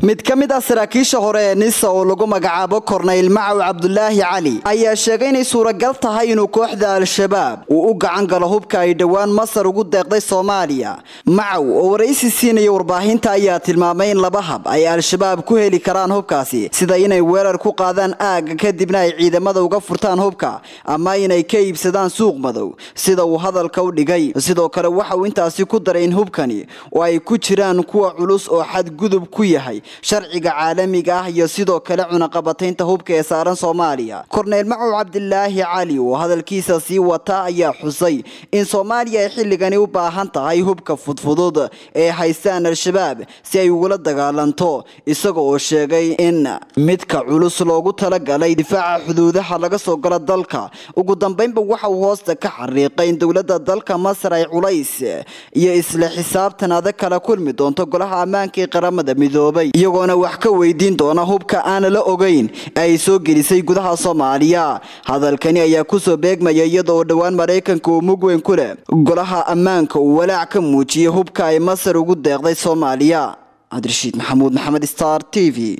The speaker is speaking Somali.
mid ka mid ah saraakiisha hore ee nisa oo lagu magacaabo korneyl macow cabdulaahi cali ayaa sheegay inay suuragal tahay inuu kooxda al-shabaab uu u gacan galo hubka ay dhowaan masar ugu deeqday soomaaliya macow oo waraysi siinaya warbaahinta ayaa tilmaamay in laba hab ay al-shabaab ku heli karaan hubkaasi sida inay weerar ku qaadaan aagga kadibna ay ciidamada uga furtaan hubka ama inay ka iibsadaan suuq madow sida uu hadalka u dhigay sidoo kale waxa uu intaasi ku daray in hubkani oo ay ku jiraan kuwa culus oo xadgudub ku yahay sharciga caalamiga ah iyo sidoo kale cunaqabataynta hubka ee saaran soomaaliya korneyl macow cabdilaahi cali oo hadalkiisa sii wata ayaa xusay in soomaaliya ay xilligani u baahan tahay hubka fudfudud ee haystaan al-shabaab si ay ugula dagaalanto isaga oo sheegay in midka culus loogu talagalay difaaca xuduudaha laga soo galo dalka ugu dambeynba waxa uu hoosta ka xariiqay in dowladda dalka masar ay culays iyo isla xisaabtan adag kala kulmi doonto golaha ammaanka ee qaramada midoobay iyagoona wax ka weydiin doona hubka aan la ogeyn ay soo gelisay gudaha soomaaliya hadalkani ayaa kusoo beegmaya iyada oo dhowaan maraykanka uu mug weyn ku leh golaha ammaanka uu walaac ka muujiyay hubka ay masar ugu deeqday soomaaliya cabdirashiid maxamuud maxamed star t v